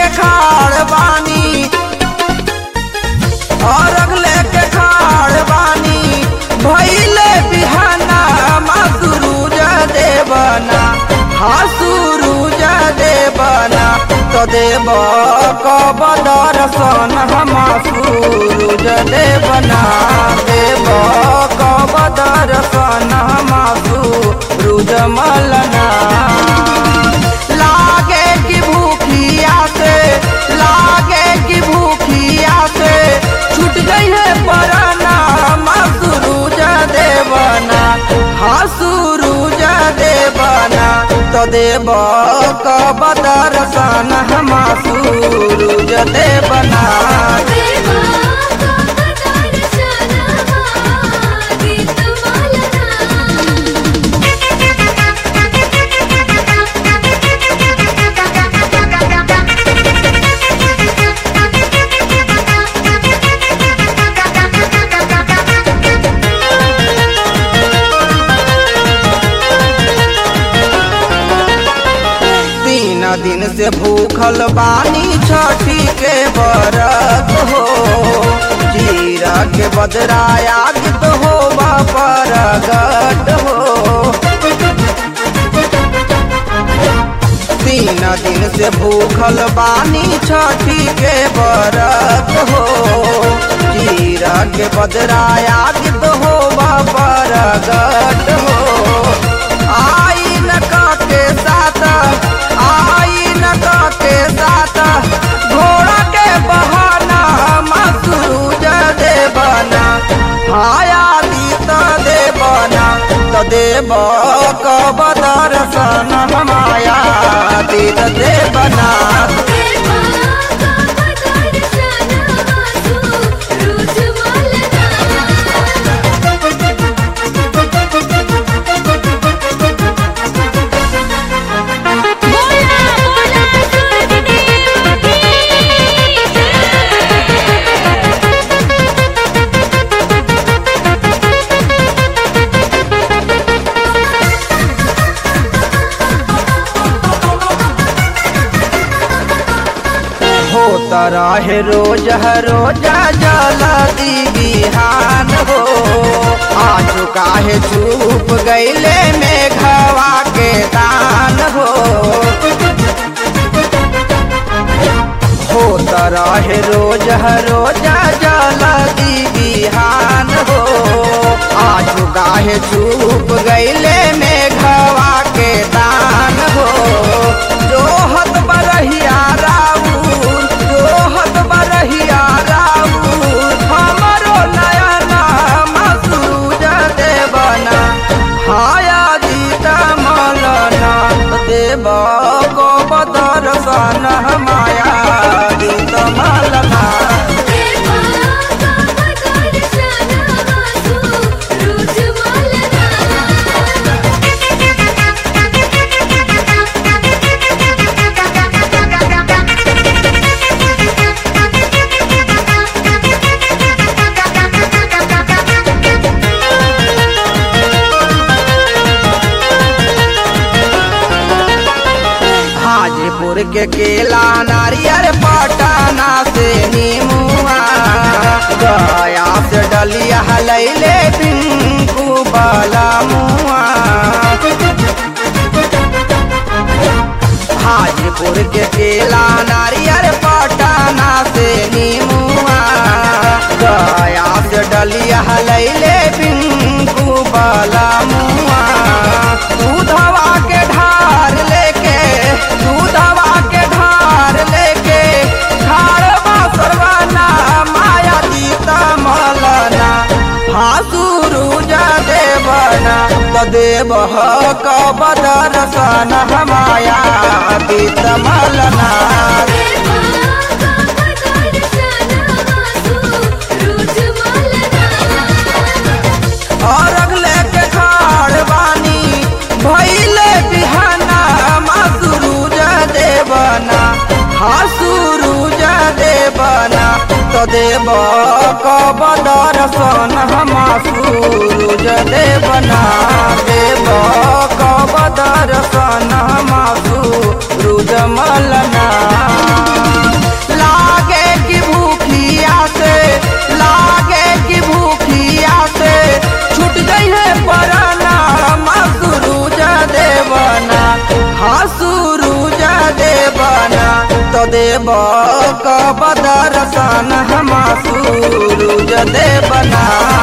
लेके खाड़ बानी और लेके खाड़ बानी भैले बिहाना मा सुरूज देवना हा सुरूज देवना तो देव कब दर्शन हम सूरज देवना देव कब दर्शन हम सूरज मलना लागे कि भूखिया से लागे कि भूखिया से छूट गई है पराना मा सूरज देवना हा सूरज देवना तो देव कब दर्शन हम सूरज देवना देवा का दर्शन गीत तीन दिन से भूखल बानी छठी के बरत हो जीरा के बदराया तो हो परगट हो तीन दिन से भूखल बानी छठी के बरत हो जीरा के बदराया तो हो परगट हो आई न के साथ आई न के साथ घोड़ा के बहाना मसूज देवना हाया दीत देवना तो देव कब दर्शन हमाया दीत देवना देवा का दर्शन सूरज मलना बोला बोला सूरज देव की होता रहे रोज हर रोजा जला दी बिहान हो आज काहे चुप गईले में घवा के दान हो होता रहे रोज हर रोजा जला दी बिहान हो आज काहे चुप गईले में घवा के दान हो जोहत बरहिया राउर जोहत बरहिया राउर हमरो नयना मसूज देवना हाया गीता मलना देव गो दर्शन माया गीत मलना देवा का दर्शन सूरज मलना हाजीपुर के केला नारियल पटना से नीमुआ गया से डलिया लैले पिंकू बाला मुआ हाजीपुर के केला नारियल पटना से नीमुआ गया से डलिया लैले पिंकू बाला मुआ दूधवा के ढार लेके दूधवा के ढार लेके खाड़वा सरवाना माया दीता मलना हासुरुज देवना तो देव कब दर्शन हमाया दीत मलना देवा का दर्शन सूरज मलना और अगले के खाड़ बानी भैले बिहाना मसूरुज देवना हासुरुज देवना तो देव कब दर्शन हम सूरज देवना देव कब दर्शन हम सूरज मलना देव कब दर्शन हम सूरज देवना